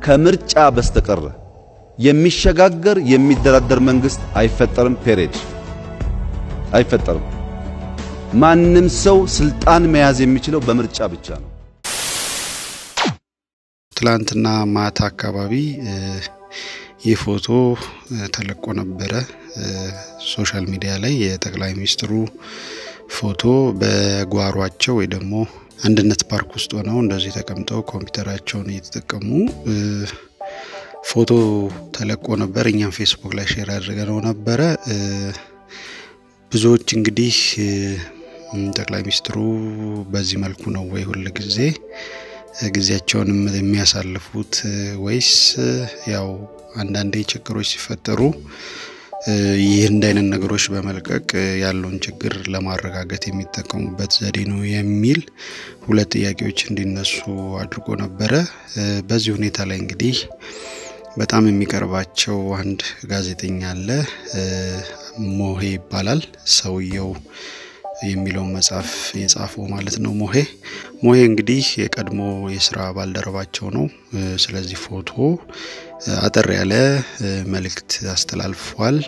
ከምርጫ በስተቀር የሚሸጋገር የሚደራደር መንግስት አይፈጠርም። ፔሬድ አይፈጠርም። ማንም ሰው ስልጣን መያዝ የሚችለው በምርጫ ብቻ ነው። ትላንትና ማታ አካባቢ ይህ ፎቶ ተለቆ ነበረ ሶሻል ሚዲያ ላይ የጠቅላይ ሚኒስትሩ ፎቶ በጓሯቸው ወይ ደግሞ አንድነት ፓርክ ውስጥ ሆነው እንደዚህ ተቀምጠው ኮምፒውተራቸውን እየተጠቀሙ ፎቶ ተለቆ ነበር። እኛም ፌስቡክ ላይ ሼር አድርገነው ነበረ። ብዙዎች እንግዲህ ጠቅላይ ሚኒስትሩ በዚህ መልኩ ነው ወይ ሁል ጊዜ ጊዜያቸውን የሚያሳልፉት ወይስ ያው አንዳንዴ ችግሮች ሲፈጠሩ ይህ እንደ አይነት ነገሮች በመልቀቅ ያለውን ችግር ለማረጋገጥ የሚጠቀሙበት ዘዴ ነው የሚል ሁለት ጥያቄዎች እንዲነሱ አድርጎ ነበረ። በዚህ ሁኔታ ላይ እንግዲህ በጣም የሚቀርባቸው አንድ ጋዜጠኛ አለ፣ ሞሄ ይባላል ሰውየው የሚለውን መጽሐፍ የጻፈው ማለት ነው። ሞሄ ሞሄ እንግዲህ የቀድሞ የስራ ባልደረባቸው ነው። ስለዚህ ፎቶ አጠር ያለ መልእክት አስተላልፏል።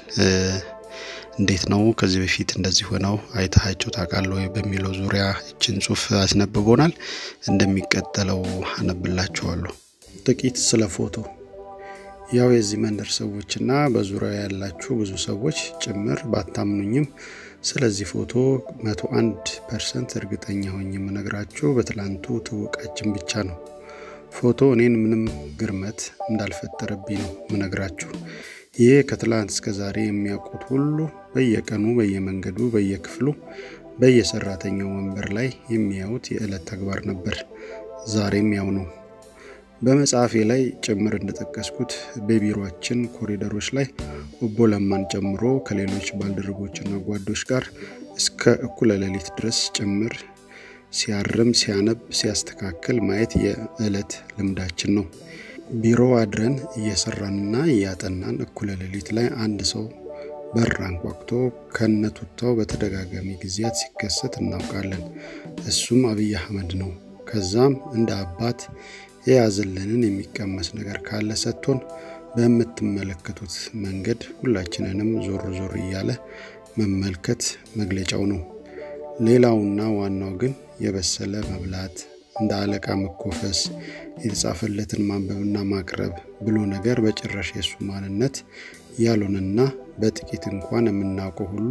እንዴት ነው ከዚህ በፊት እንደዚህ ሆነው አይታቸው ታውቃለህ ወይ በሚለው ዙሪያ እችን ጽሁፍ አስነብቦናል። እንደሚቀጠለው አነብላችኋለሁ። ጥቂት ስለ ፎቶ ያው የዚህ መንደር ሰዎችና በዙሪያው ያላችሁ ብዙ ሰዎች ጭምር ባታምኑኝም ስለዚህ ፎቶ መቶ አንድ ፐርሰንት እርግጠኛ ሆኜ የምነግራችሁ በትላንቱ ትውቃችን ብቻ ነው። ፎቶ እኔን ምንም ግርመት እንዳልፈጠረብኝ ነው ምነግራችሁ። ይህ ከትላንት እስከ ዛሬ የሚያውቁት ሁሉ በየቀኑ በየመንገዱ፣ በየክፍሉ፣ በየሰራተኛው ወንበር ላይ የሚያዩት የዕለት ተግባር ነበር። ዛሬም ያው ነው። በመጽሐፌ ላይ ጭምር እንደጠቀስኩት በቢሮአችን ኮሪደሮች ላይ ኦቦ ለማን ጨምሮ ከሌሎች ባልደረቦችና ጓዶች ጋር እስከ እኩለ ሌሊት ድረስ ጭምር ሲያርም፣ ሲያነብ፣ ሲያስተካክል ማየት የዕለት ልምዳችን ነው። ቢሮ አድረን እየሰራንና እያጠናን እኩለ ሌሊት ላይ አንድ ሰው በር አንኳኩቶ ከነቱታው በተደጋጋሚ ጊዜያት ሲከሰት እናውቃለን። እሱም አብይ አህመድ ነው። ከዛም እንደ አባት የያዘልንን የሚቀመስ ነገር ካለ ሰጥቶን በምትመለከቱት መንገድ ሁላችንንም ዞር ዞር እያለ መመልከት መግለጫው ነው። ሌላውና ዋናው ግን የበሰለ መብላት፣ እንደ አለቃ መኮፈስ፣ የተጻፈለትን ማንበብና ማቅረብ ብሎ ነገር በጭራሽ የሱ ማንነት ያልሆነና በጥቂት እንኳን የምናውቀው ሁሉ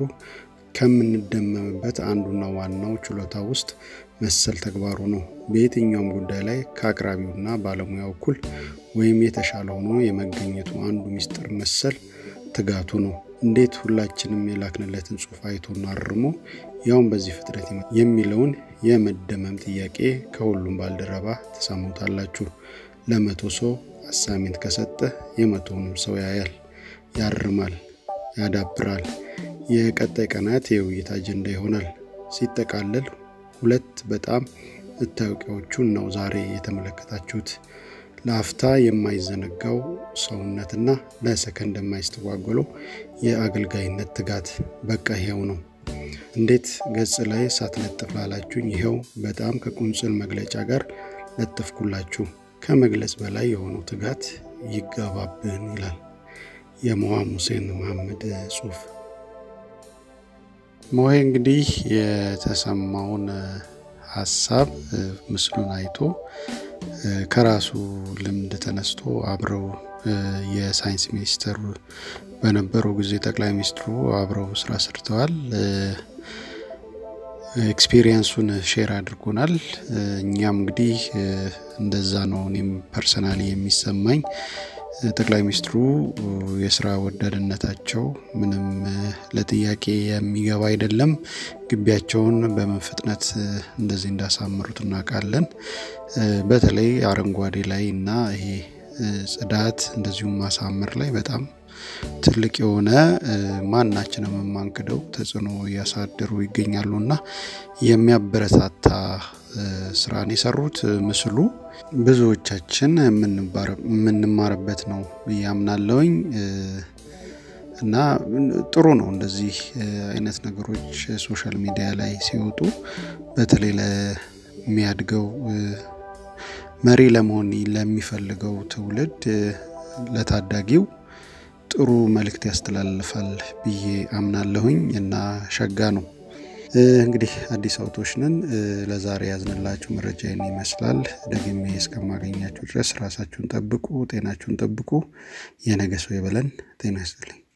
ከምንደመምበት አንዱና ዋናው ችሎታ ውስጥ መሰል ተግባሩ ነው። በየትኛውም ጉዳይ ላይ ከአቅራቢውና ባለሙያው እኩል ወይም የተሻለ ሆኖ የመገኘቱ አንዱ ሚስጥር መሰል ትጋቱ ነው። እንዴት ሁላችንም የላክንለትን ጽሑፍ አይቶና አርሞ ያውም በዚህ ፍጥነት የሚለውን የመደመም ጥያቄ ከሁሉም ባልደረባ ተሰሙታላችሁ። ለመቶ ሰው አሳሜንት ከሰጠ የመቶውንም ሰው ያያል፣ ያርማል፣ ያዳብራል። የቀጣይ ቀናት የውይይት አጀንዳ ይሆናል። ሲጠቃለል ሁለት በጣም መታወቂያዎቹን ነው ዛሬ የተመለከታችሁት። ለአፍታ የማይዘነጋው ሰውነትና ለሰከንድ የማይስተጓጎለው የአገልጋይነት ትጋት በቃ ይሄው ነው። እንዴት ገጽ ላይ ሳትለጥፍ ላላችሁኝ ይኸው በጣም ከቁንጽል መግለጫ ጋር ለጥፍኩላችሁ። ከመግለጽ በላይ የሆነው ትጋት ይጋባብን ይላል የመዋም ሁሴን መሐመድ ጽሁፍ። ሞሄ እንግዲህ የተሰማውን ሀሳብ ምስሉን አይቶ ከራሱ ልምድ ተነስቶ አብረው የሳይንስ ሚኒስተር በነበረው ጊዜ ጠቅላይ ሚኒስትሩ አብረው ስራ ሰርተዋል። ኤክስፒሪየንሱን ሼር አድርጎናል። እኛም እንግዲህ እንደዛ ነው እኔም ፐርሰናሊ የሚሰማኝ ጠቅላይ ሚኒስትሩ የስራ ወዳድነታቸው ምንም ለጥያቄ የሚገባ አይደለም። ግቢያቸውን በምን ፍጥነት እንደዚህ እንዳሳምሩት እናውቃለን። በተለይ አረንጓዴ ላይ እና ይሄ ጽዳት እንደዚሁም ማሳመር ላይ በጣም ትልቅ የሆነ ማናችንም የማንክደው ተጽዕኖ እያሳደሩ ይገኛሉ እና የሚያበረታታ ስራን የሰሩት ምስሉ ብዙዎቻችን የምንማርበት ነው ብዬ አምናለሁኝ እና ጥሩ ነው እንደዚህ አይነት ነገሮች ሶሻል ሚዲያ ላይ ሲወጡ በተለይ ለሚያድገው መሪ ለመሆን ለሚፈልገው ትውልድ ለታዳጊው ጥሩ መልእክት ያስተላልፋል ብዬ አምናለሁኝ እና ሸጋ ነው። እንግዲህ አዲስ አውቶች ነን። ለዛሬ ያዝንላችሁ መረጃ ይህን ይመስላል። ደግሜ እስከማገኛችሁ ድረስ ራሳችሁን ጠብቁ፣ ጤናችሁን ጠብቁ። የነገ ሰው ይበለን። ጤና ይስጥልኝ።